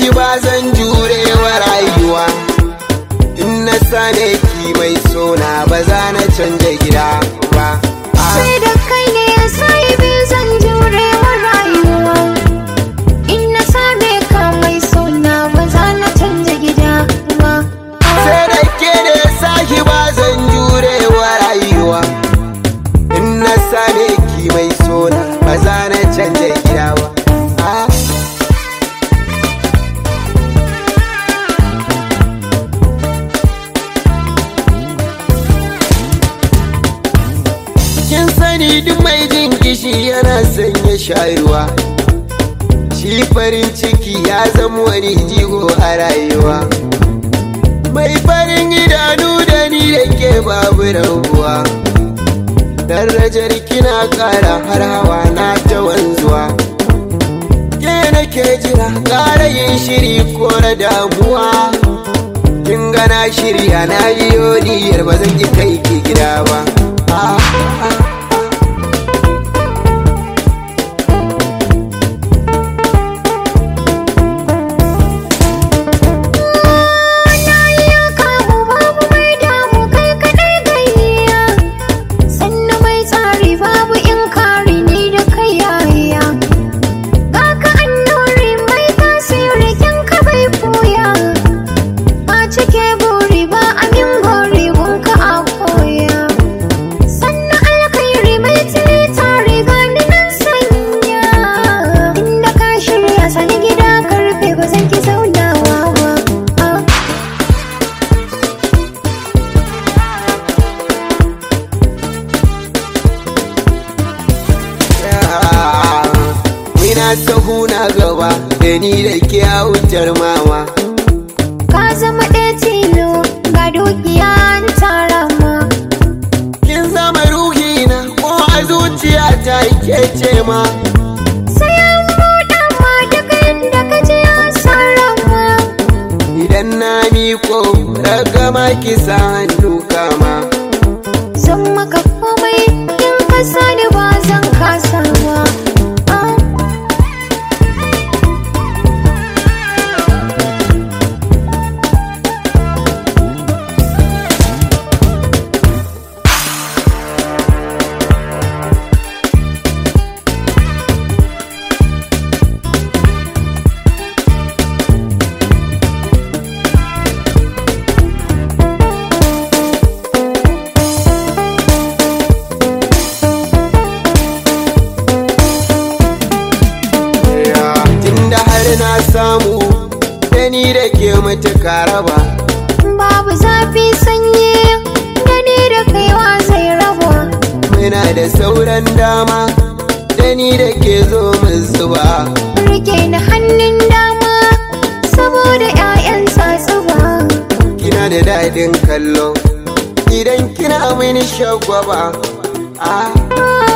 ki ba zan jure wa rayuwa in na sane ki mai sona ba za na canja gida ba Ah. sai da kai ne ya sai bi zan jure wa rayuwa in na same ka mai sona ba za na canja gida ba sai da ke ne sahi ba zan jure wa rayuwa in na same ki mai sona ba za na canja gida ba Ah. kin sani duk mai jin kishi yana sanya shayarwa shi farin ciki ya zama wani jigo a rayuwa mai farin idanu da ni da ke babu rabuwa darajar kina kara har hawa na ta wanzuwa ke nake jira kara yin shiri ko na damuwa kin gana shirya na biyo niyyar ba zan ki kai ki gida ba ah, ah. na yi kamu babu mai damu kai kadai gayya sannu mai tsari babu in kare ni da kai yaya ga ka annuri mai tasiri kin ka bai koya a cike buri ba amin gori gunka a koya sannu alkhairi mai tili tare gani nan sanya inda ka shirya sani gida karfe ba zan ki zaunawa ba ah. Ina sahu na gaba da ni da ke wutar mama. Ka zama ɗaya tilo ga dukiya an tara ma. Kin zama ruhina ko a zuciya ta ke ce ma. Sai an buɗa ma daga yadda ka ji an sarrafa. Idan na miko ragama ki sa hannu kama. Zan maka komai in ka sani ba zan kasa ba. Ah. Tunda har na samu da ni da ke matuƙa raba. Babu zafi sanyi gani da kaiwa zai raba. Muna da sauran dama da ni da ke zo mu zuba. Rike ni hannun dama saboda 'ya'yan tsatsuba. kina da daɗin kallo idan kina mini shagwaba ah